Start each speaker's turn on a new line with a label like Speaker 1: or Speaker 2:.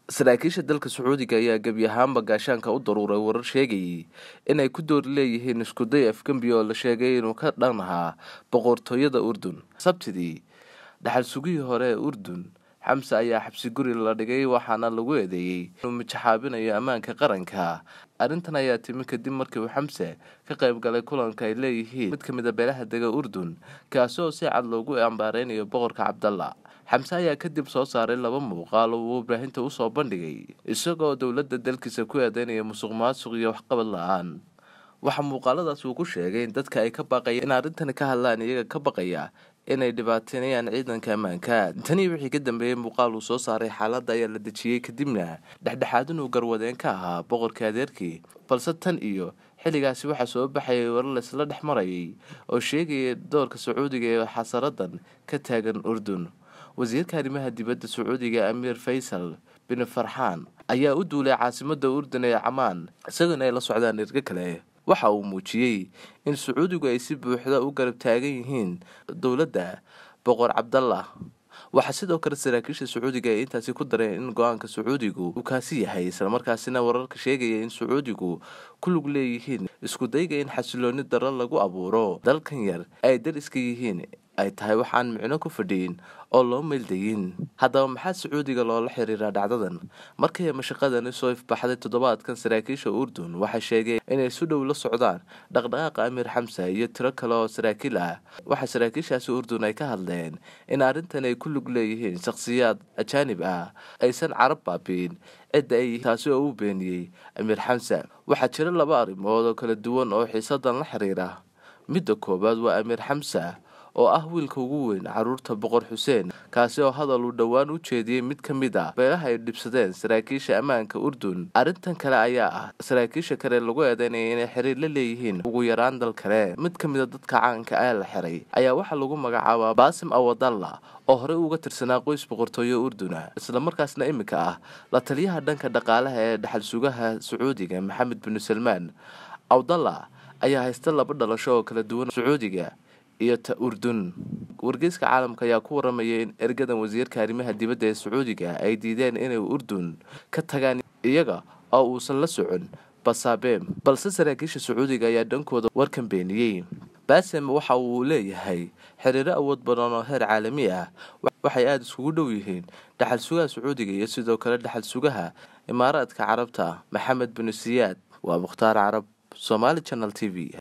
Speaker 1: saraakiisha dalka sacuudiga ayaa gebi ahaanba gaashaanka u daruuray warar sheegayay inay ku doori leeyihiin iskuday afgembi oo la sheegay inuu ka dhan ahaa boqortooyada urdun sabtidii dhaxal sugihii hore ee urdun xamse ayaa xabsi guri la dhigay waxaana lagu eedeeyey inuu mijaxaabinayo ammaanka qaranka arrintan ayaa timi kadib markii uu xamse ka qayb galay kulanka ay leeyihiin mid ka mid a beelaha dega urdun kaasi oo si cad loogu ambaareynayo boqorka cabdalla xamse ayaa kadib soo saaray laba muuqaal oo uu warbaahinta usoo bandhigay isagoo dowladda dalkiisa ku eedeynaya musuq maasuq iyo waxqabad la-aan waxaa muuqaaladaas uu ku sheegay in dadka ay ka baqaya in arrintani ka hadlaan iyaga ka baqaya inay dhibaateynayaan ciidanka ammaanka tanii wixii ka dambeeyey muuqaal uu soo saaray xaaladda ayaa la dejiyey kadibna dhexdhexaad inuu garwadeen ka ahaa boqorkii adeerkii balse tan iyo xilligaasi waxaa soo baxayay warar laysla dhex marayay oo sheegaya doorka sacuudiga ee xasaradan ka taagan urdun wasiirka arrimaha dibadda sacuudiga amiir faysal bin farxaan ayaa u duulay caasimada urdun ee camaan isagoona ay la socdaan ergo kale waxa uu muujiyey in sacuudigu ay si buuxda u garab taagan yihiin dowladda boqor cabdallah waxaa sidoo kale saraakiisha sacuudiga ay intaasi ku dareen in go-aanka sacuudigu uu kaasi yahay islamarkaasina wararka sheegaya in sacuudigu ku lug leeyihiin isku dayga in xasilooni daro lagu abuuro dalkan yar ay dariska yihiin ay tahay waxaan micno ku fadhiyin oo loo meeldayin haddaba maxaa sacuudiga loola xiriiraa dhacdadan markay mashaqadani soo ifbaxday toddobaadkan saraakiisha urdun waxay sheegeen inay si dhow la socdaan dhaqdhaqaaqa amiir xamsa iyo tiro kale oo saraakiil ah waxaa saraakiishaasi urdun ay ka hadleen in arrintan ay ku lug leeyihiin shakhsiyaad ajaanib ah aysan carab baabiin cidda ay taasi oo u beeniyey amiir xamsa waxaa jira laba arrimood oo kala duwan oo xiisadan la xiriira midda koowaad waa amiir xamsa oo ah wiilka ugu weyn caruurta boqor xuseen kaasi oo hadal uu dhowaan u jeediyey mid ka mid a beelaha ay dhibsadeen saraakiisha ammaanka urdun arrintan kale ayaa ah saraakiisha kale lagu eedeynaya inay xiriir la leeyihiin ugu yaraan dal kale mid ka mid a dadka caanka ee la xiray ayaa waxaa lagu magacaabaa baasim awadalla oo horey uga tirsanaa qoys boqortooyo urduna islamarkaasna iminka ah la taliyaha dhanka dhaqaalaha ee dhaxal sugaha sacuudiga maxamed binu salmaan awdalla ayaa haysta laba dhalasho oo kala duwan sacuudiga iyo ta urdun wargeyska caalamka ayaa ku waramayay in ergadan wasiirka arrimaha dibadda ee sacuudiga ay diideen inay urdun ka tagaan iyaga oo uusan la socon basabeem balse saraakiisha sacuudiga ayaa dhankooda warkan beeniyey basem waxa uu leeyahay xiriiro awood badan oo heer caalami ah waxay aada iskugu dhow yihiin dhaxal sugaha sacuudiga iyo sidoo kale dhaxal sugaha imaaraadka carabta maxamed binu siyaad waa mukhtaar carab somaali channel t v